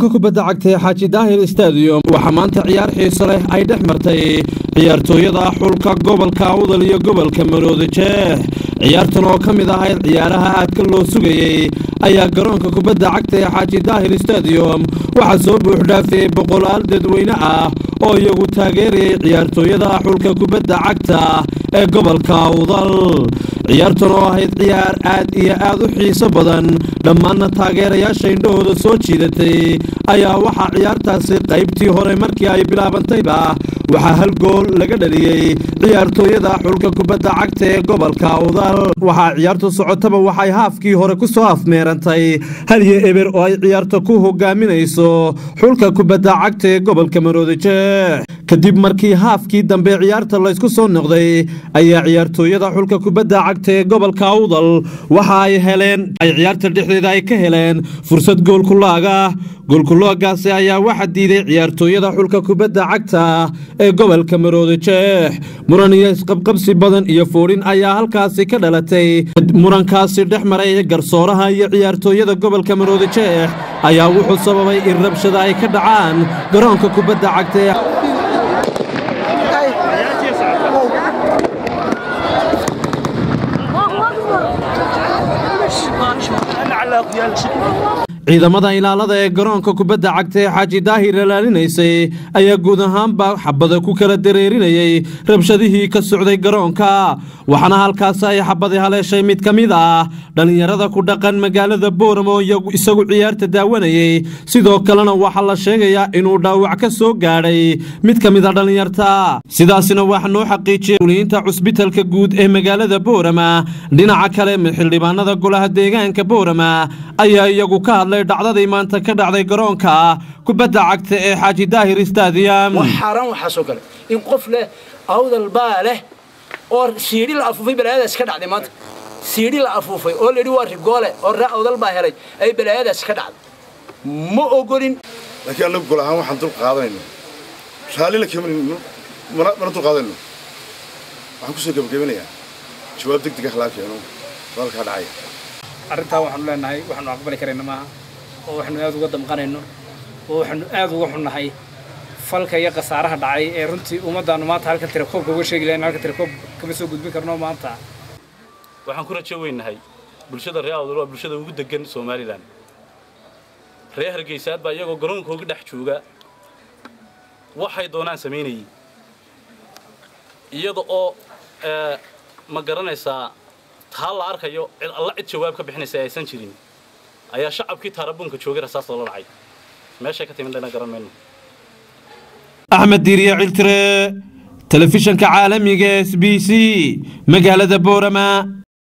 garoonka kubadda cagta ee xaaji daahir stadium waxaa maanta ciyaar xiiso leh ay dhex martay ciyaartooyada xulka gobolka awdal iyo gobolka maroodi jeex ciyaartan oo ka mid ahayd ciyaaraha aadka loo sugayey ayaa garoonka kubadda cagta ee xaaji daahir stadium waxaa soo buuxdhaafiyey boqolaal dadweyne ah oo iyagu taageerayay ciyaartooyada xulka kubadda cagta ee gobolka awdal ciyaartan oo ahayd ciyaar aad iyo aad u xiiso badan dhammaanna taageerayaasha indhahooda soo jiidatay ayaa waxaa ciyaartaasi qaybtii hore markii ay bilaabantayba waxaa hal gool laga dhaliyey ciyaartooyada xulka kubadda cagta ee gobolka awdal waxaa ciyaartu socotaba waxay haafkii hore ku soo afmeerantay halyo eber oo ay ciyaarta ku hogaaminayso xulka kubadda cagta ee gobolka maroodijeex kadib markii haafkii dambe ciyaarta laysku soo noqday ayaa ciyaartooyada xulka kubadda cagta ee gobolka awdal waxa ay heleen ay ciyaarta dhexdeeda ay ka heleen fursad goolkulaaga goolkulaagaasi ayaa waxa diiday ciyaartooyada xulka kubadda cagta ee gobolka maroodijeex muran iyo isqabqabsi badan iyo foodhin ayaa halkaasi ka dhalatay murankaasi dhex maray garsooraha iyo ciyaartooyada gobolka maroodijeex ayaa wuxuu sababay in rabshada ay ka dhacaan garoonka kubadda cagta ee ciidamada ilaalada ee garoonka kubadda cagta ee xaaji daahir ilaalinaysay ayaa guud ahaanba xabada ku kala dareerinayay rabshadihii ka socday garoonka waxaana halkaasi ay xabadi haleeshay mid ka mid ah dhallinyarada ku dhaqan magaalada booram oo isagu ciyaarta daawanayay sidoo kalena waxaa la sheegayaa inuu dhaawac ka soo gaadhay mid ka mid a dhallinyarta sidaasina waxa noo xaqiijiyay uliyiinta cusbitalka guud ee magaalada boorama dhinaca kale xildhibaanada golaha deegaanka boorama ayaa iyagu ka hadlay dhacdadii maanta ka dhacday garoonka kubadda cagta ee xaaji daahir stadium wax xaaraan waxaasoo kale in qof leh awdal baa leh oo siidhi la afuufay balaayadaas ka dhacday maanta siidhi la afuufay oo layidhi waa rigoole oo ree awdal baa helay ay balaayadaas ka dhacday ma ogolin laakiin annagu gol ahaan waxaan dul qaadanayno raallina kaman mana dul qaadanayno waxaan kusoo gebagabinayaa jawaab deg deg ah laa keeno walkaa dhacaya arrintaa waxaanu leenahay waxaanu aqbali karayna maaha oo waxaanu aad uga damqanayno oo waxaanu aad uga xunnahay falka iyo khasaaraha dhacay ee runtii ummaddaannu maanta halka tirakoobka uga sheegi lahayn halka tirakoob kama soo gudbin karno maanta waxaan ku rajo weynahay bulshada reer awdal waa bulshada ugu degan somalilan reer hargeysaad baa iyagoo garoonkooga dhex jooga waxay doonaan samaynayay iyada oo ma garanaysaa taa la arkayo cid alla cid jawaab ka bixinaysa aysan jirin ayaa shacabkii taarabuunka joogay rasaas loola dhacay meeshay ka timid dana garan mayno axmed diiriye ciltire telefishanka caalamiga s b c magaalada boorama